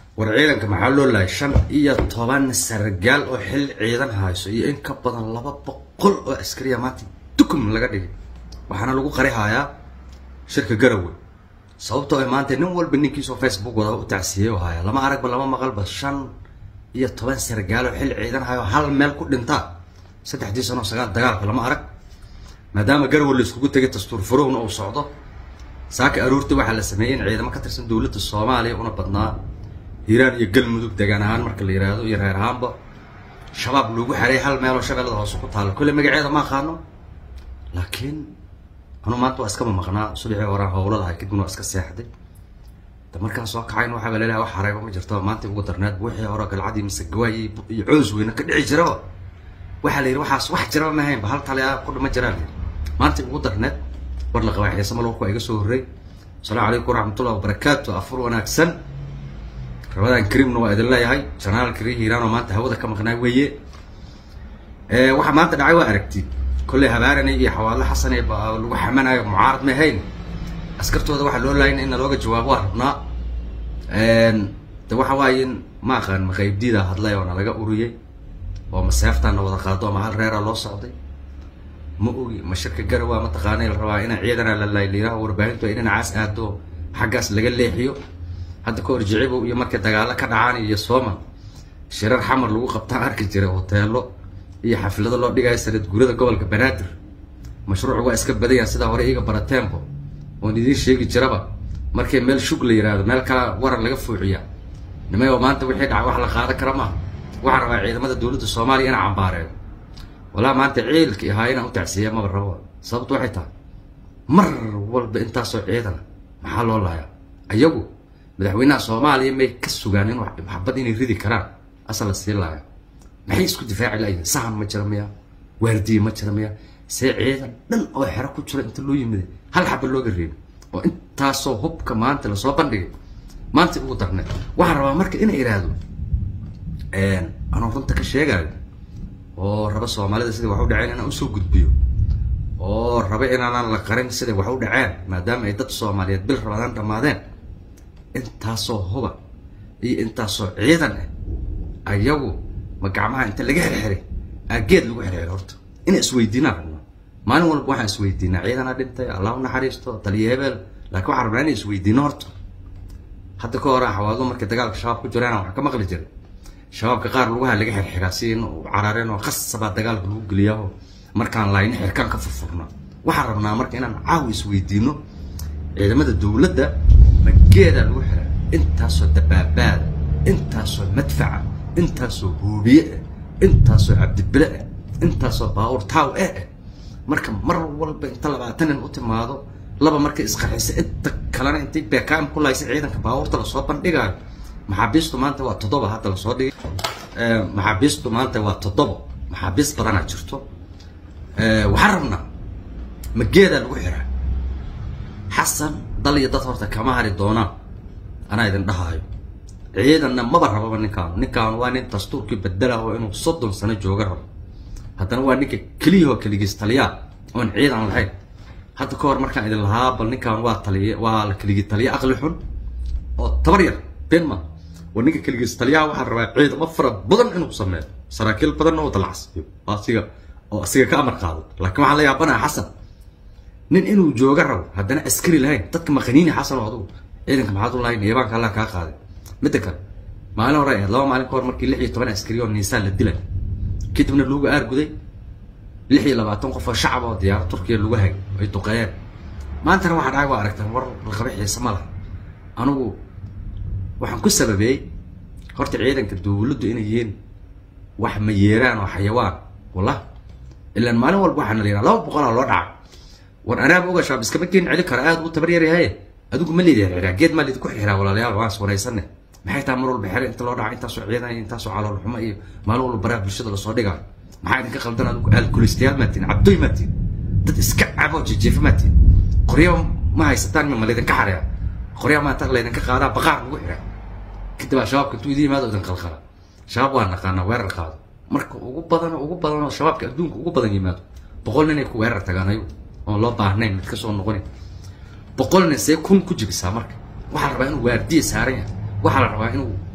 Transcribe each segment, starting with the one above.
war ciidanka maxaa loo lahay shan iyo toban sargaal oo xil ciidan hayso iyo in ka badan laba boqol oo askariya maanta dukum laga dhigay waxaana lagu qari hayaa shirka garowe sababtoo ay maanta nin walba ninkiisoo facebook wada u tacsiiyey oo haya lama aragba lama maqalba shan iyo toban sargaal oo xil ciidan hayo hal meel ku dhintaa saddexdii sano sagaal dagaalka lama arag maadaama garowe la iskugu tegay dastuur furowna uu socdo saaka aroortii waxaa la sameeyey in ciidamo ka tirsan dowladda soomaaliya una badnaa hiiraan iyo galmudug degaan ahaan marka la yihahdo iyo reer ahaanba shabaab lagu xeray hal meeloo shabeellada hoose ku taalla kolle magaceeda ma aqaano laakiin anuu maanta waa iskama maqnaa subaxii horaan howladahay kadibna waa iska seexday da markaan soo kacayn waxaaba laleeyahay wax xareyba ma jirto maanta ugu darneed wixii hore galcadii mise gawaay iyo coos weyne ka dhici jiraba waxaa la yidhi waxaas wax jiraba ma haynba hal tale ku dhima jiraan la yidhi maanta ugu darneed war la qabaa xiise malwarku waa iga soo horrey asalaamu calaykum waraxmatullahi wabarakaatu afur wanaagsan ramadaan karimna waa idin leeyahay janaal kari hiiraan oo maanta hawada ka maqnaa weeye waxaa maanta dhacay waa aragti kolley habaaranay iyo xawaadle xasan ee lagu xamanayo mucaarad ma ahayn askartooda waxaa loo laayna in looga jawaabo waa rabnaa de waxa waaye in ma aqaan maqaybdiida hadlay oo nalaga uriyey oo ma seeftaana wada qaado ama hal reera loo socday ma ogi ma shirka garowa mataqaana la rabaa inaa ciidana la layliyaaho warbaahintu ay dhinacaas aado xaggaas laga leexiyo hadda ka hor jicibow iyo markay dagaalo ka dhacaan iyo sooma shirar xamar lagu qabtaan arki jiray hoteelo iyo xaflado loo dhigayo sanad guurada gobolka banaadir mashruucu waa iska badanya sidaa hore iga baratembo oon idiin sheegi jiraba markay meel shug la yihahdo meel kala waran laga fuuciya nimay oo maanta wixii dhaca wax la qaadan kara maaha waxaan rabaa ciidamada dowladda soomaaliya inaan cambaareeyo walaa maanta ciilki ahaa inaan u tacsiiya maba rabo sababtu waxay tahay mar walba intaasoo ciidana maxaa loo laaya ayagu madaxweynaha soomaaliya may ka sugaan in maxabad inay ridi karaan asal la sii laaya maxay isku difaaci layihin sahan ma jira miya waardiye ma jira miya see ciidan dhan oo xero ku jira inta loo yimid hal xaba looga reebi oo intaasoo hubka maanta lasoo bandhigay maanta ugu darnay waxaan rabaa marka ina iraahdo anoo runta ka sheegayo oo raba soomaalida siday wax u dhaceen inaan usoo gudbiyo oo raba inaanaan la qarin siday wax u dhaceen maadaama ay dad soomaaliyeed bil rabadaan dhammaadeen intaasoo huba iyo intaasoo ciidan ah ayagu ma gacmaha inta laga xirxiray aageed lagu xirxiray horta inaan isweydiinaan rabnaa maalin walba waxaan isweydiinaa ciidanaa dhintay allah u naxariisto taliya hebel laakiin waxaan rabnaa inaan isweydiino horta hadda ka hore xawaado markay dagaalka shabaab ku jiraan waxaan ka maqli jiray shabaabka qaar lugaha laga xirxiraa si in carareen oo qasabaa dagaalka lagu geliyaa markaan laayni xirkaan ka furfurna waxaan rabnaa marka inaan caawi isweydiino ciidamada dowladda mageedaa lagu xiraa intaasoo dabaabaada intaasoo madfaca intaasoo huubiye ah intaasoo cabdibile ah intaasoo baawur taaw eh ah marka mar walba inta labaatan nin u timaado laba markay isqarxisa inta kalena intay beekaam ku laaysa ciidanka baawurta lasoo bandhigaayo maxaabiistu maanta waa toddoba hadda lasoo dhigay maxaabiistu maanta waa toddoba maxaabiist badanaa jirto waxaan rabnaa mageedaa lagu xiraa xasan dal iyo dad horta kama hari doonaan anaa idin dhahaayo ciidanna maba rababa ninkaan ninkaan waa nin dastuurkii bedelaho inuu soddon sano jooga rabo haddana waa ninka keliyahoo keligiis taliyaa oon ciidan lahayn hadda ka hor markaan idin lahaa bal ninkaan waa taliya waa la keligii taliya aqli xun oo tabar yar benma waa ninka keligiis taliyaha waxaan rabaa ciidamo fara badan inuu sameeyo saraakiil badanna oo dalacsiyo oo asiga oo asiga ka amar qaado laakiin waxaan la yaabanaha xasan nin inuu jooga rabo haddana askari lahayn dadka maqaniini xasan oo adugu ciidanka maxaad u lahayn eebaanka allah kaa qaaday midda kale maalin hore ahayd laba maalin ka hor markii lix iyo toban askari oo niisaan la dilay kadibna lagu aarguday lix iyo labaatan qof oo shacab oo diyaarad turkiya lagu hay ay duqeeyeen maantana waxaa dhacay waa aragtaan war laqaba xiise ma laha anigu waxaan ku sababeeyey horta ciidanka dowladdu inay yihiin wax ma yeeraan oo xayawaan wallah ilaan maalin walba waxaana la yidhaha laba boqolaa loo dhaca war anaaba oga shaab iskama keen celi kara aada u tabar yaryahaye adigu ma leedin xiraa geed maa leedinku xiraa walaalayaal waan iswanaysane maxay tahay mar walba xere inta loo dhaca intaasoo ciidan iyo intaasoo calool xumo iyo maalin walba baraha bulshada lasoo dhigaa maxaa idinka qaldan adigu alkulistayaal maatiin cabdoy maatiin dad iska cabo jejeefa maatiin qoryo ma haysataan ma laydinka xaraya qoryaa maanta laydinka qaadaa baqaar lagu xiraa kadib aa shabaabka intuu idin yimaado idin qalqala shabaab waa naqaanaa weerar qaado marka ugu badan ugu badan oo shabaabka adduunka ugu badan yimaado boqol nin ay ku weerar tagaan ayagu oon loo baahnayn mid kasoo noqonin boqol nin see kun ku jibisaa marka waxaa la rabaa inuu waardiya saaran yahay waxaa la rabaa inuu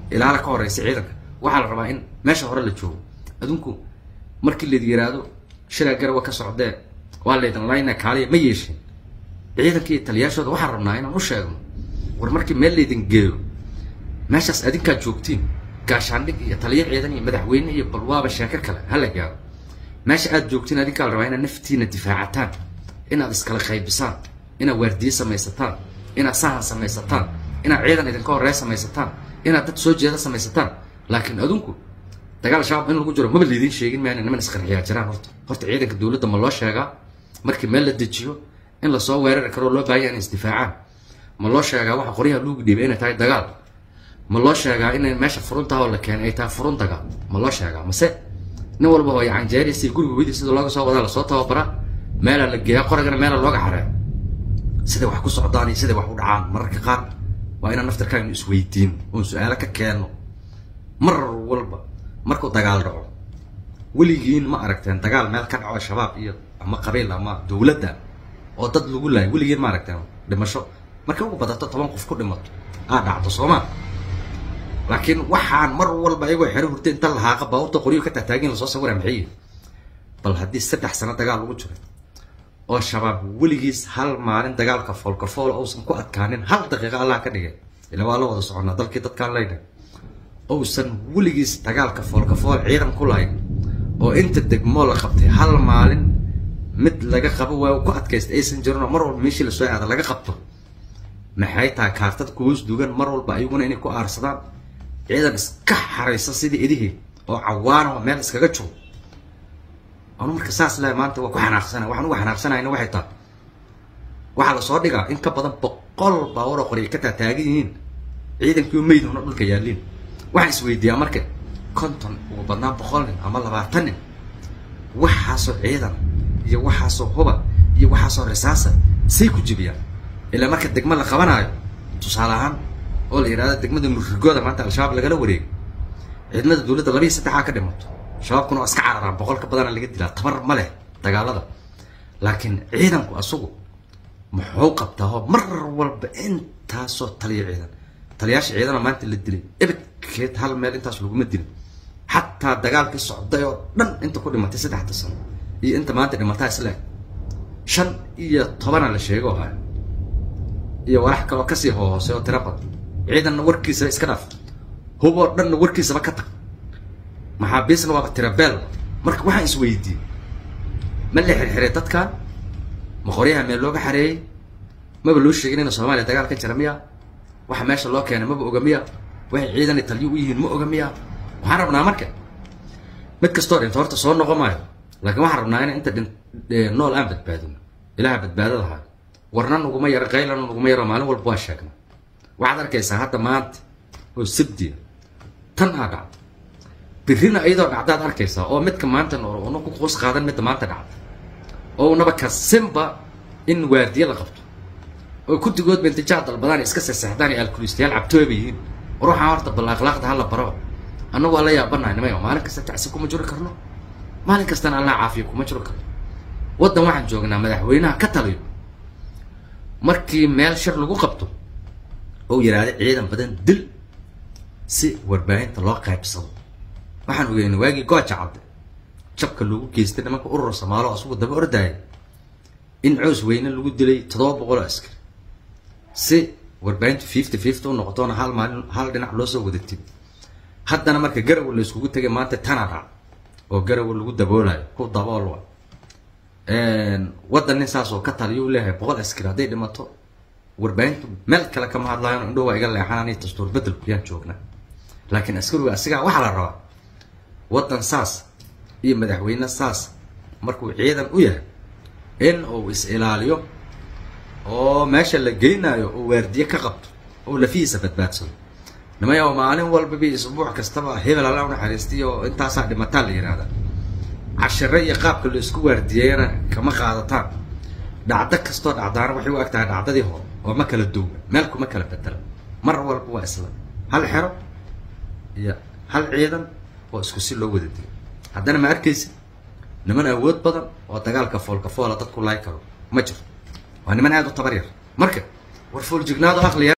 ilaala ka horeysa ciidanka waxaa la rabaa in meesha hore la joogo adinku markii layd yiraahdo shilaa garawa ka socdee waa laydin layna kaaliya ma yeesheen ciidanka iyo taliyaashooda waxaan rabnaa inaan u sheegno war markii meel laydin geeyo meeshaas adinkaad joogtiin gaashaandhig iyo taliyo ciidan iyo madaxweyne iyo balwaaba sheeko kale hala gaaro meesha aad joogtiin adinkaa la rabaa inaad naftiina difaacataan inaad iskala qaybisaan inaad waardiye samaysataan inaad sahan samaysataan inaad ciidan idinka horreeya samaysataan inaad dad soo jeeda samaysataan laakiin adinku dagaal shabaab in lagu jiro maba laydin sheegin maa niman isqarxiyaa jiraan horta horta ciidanka dowladda ma loo sheegaa markii meel la dejiyo in lasoo weerari karoo loo baahanya in isdifaacaan ma loo sheegaa waxa qoryaha luugu dhiibay inay tahay dagaal ma loo sheegaa inay meesha furuntaha oo la keenay ay tahay furun dagaal ma loo sheegaa mase nin walba oo yacanjeeriisa iyo guriga weydii sida looga soo wadaa lasoo tababaraa meelaa la geeyaa qoragana meelaa looga xareeya siday wax ku socdaan iyo siday wax u dhacaan mararka qaar waa inaan naftarkaaynu isweydiin oon su-aalo ka keenno mar walba markuu dagaal dhaco weligiin ma aragteen dagaal meel ka dhaco shabaab iyo ama qabiil ama dowladda oo dad lagu laayo weligiin ma aragteen dhimasho markay ugu badato toban qof ku dhimato aa dhacdo sooma laakiin waxaan mar walba ayagoo xero hurta inta lahaaqa baabuurta qoryo ka taagtaagin lasoo sawira maxay bal haddii saddex sano dagaal lagu jiro oo shabaab weligiis hal maalin dagaalka foolkafool uusan ku adkaanin hal daqiiqa allah ka dhigay ila waa la wada soconnaa dalkii dadkaan leynay uusan weligiis dagaalka foolkafool ciidan ku lahayn oo inta degmoo la qabtay hal maalin mid laga qabo waa ku adkaysta aysan jirin oo mar walba meeshii lasoo aada laga qabto maxay tahay kaartada kuhoos dugan mar walba ayaguna inay ku aarsadaan ciidan iska xaraysa sidii idihii oo cawaan oo meel iskaga joogo anu marka saas lehay maanta waa ku xanaaqsana waxaan uga xanaaqsanayna waxay tahay waxaa lasoo dhigaa in ka badan boqol baawar oo qorya ka taataagan yihiin ciidankii meyduna dhulka yaalliin waxaan isweydiiyaa marka konton ugu badnaan boqol nin ama labaatan nin waxaasoo ciidan iyo waxaasoo huba iyo waxaasoo risaasa say ku jibiyaan ilaa marka degmo la qabanaayo tusaale ahaan oo la yidhahdo degmada murrigooda maanta al-shabaab lagala wareego ciidamada dowladda labiiyo saddexaa ka dhimato shabaabkuna waa iska cararaan boqol ka badana laga dilaa tabar ma leh dagaalada laakiin ciidanku asagu muxuu qabtaa oo mar walba intaasoo taliya ciidan taliyaasha ciidana maanta la dilay ebedkeed hal meel intaas laguma dilin xataa dagaalkii socday oo dhan inta ku dhimatay saddexda sano iyo inta maanta dhimataa isleeg shan iyo tobana la sheego ah iyo walax kaloo kasii hohoosay oo tiro badan ciidanna warkiisaba iska dhaaf hub oo dhanna warkiisaba ka tag maxaabiisna waaba tirabeel marka waxaan isweydiiyey ma la xirxiray dadkan ma qoryaha meel looga xareeyey maba loo sheegin ina soomaaliya dagaal ka jira miya waxa meesha loo keenay maba oga miya waxay ciidan taliyo u yihiin ma oga miya waxaan rabnaa marka mid kastoo dhinto horta soo noqon maayo laakiin waxaan rabnaa in inta dhin nool aan badbaadino ilaha badbaadadaha warna naguma yaro qaylana naguma yaro maalin walba waa sheegna waxaad arkaysaa hadda maanta oo sabdiya tan aa dhacda birrina iyadoo dhacdaad arkaysaa oo midka maanta nool una ku qoos qaadan midda maanta dhacda oo unaba kasinba in waardiye la qabto oo kuntigoodba intijaa dalbadaan iska seseexdaan iyo alkulistayaal cabtooba yihiin war waxaan horta bal akhlaaqda hala baro annagu waa la yaabanahay nimayo maalin kasta tacsi kuma jiri karno maalin kastana allah caafiya kuma jiro karno waddan waxaan joognaa madaxweynaha ka taliyo markii meel shir lagu qabto oo yidhaahda ciidan badan dil si warbaahinta loo qaybsado waxaan ogeynay waagii gooja cadde jabka loogu geystay nimanka urur soomaalo asugu daba ordaaya in coos weyne lagu dilay toddoba boqol oo askari si warbaahintu fifty fifty u noqotoona hal maalin hal dhinac loo soo wadatid haddana marka garawa la iskugu tegay maanta tana dhac oo garawa lagu daboolayo ku dabool wa waddan nin saas oo ka taliyo u leeyahay boqol askari hadday dhimato warbaahintu meel kale kama hadlaayan indhow waa iga leexanaan iyo dastuur bedelku yaan joognaa laakiin askariga asigaa waxaa la rabaa waddan saas iyo madaxweyne saas markuu ciidan u yahay in uu is ilaaliyo oo meesha la geynayo oo waardiye ka qabto oo lafihiisa badbaadsado nimayo maalin walbaba isbuuc kastaba hebel alla unaxariistay oo intaasaa dhimataa la yihahda cashire iyo qaabka la isku waardiyeeyana kama qaadataan dhacdo kastoo dhacdaana waxay u eg tahay dhacdadii hore oo ma kala duwga meel kuma kala bedela mar walba waa isla hal xero iyo hal ciidan oo isku si loo wada diyo haddana ma arkaysid niman awood badan oo dagaalka foolka foola dadku laay karo ma jiro waa niman aada u tabar yar marka war fooljignaado aqliya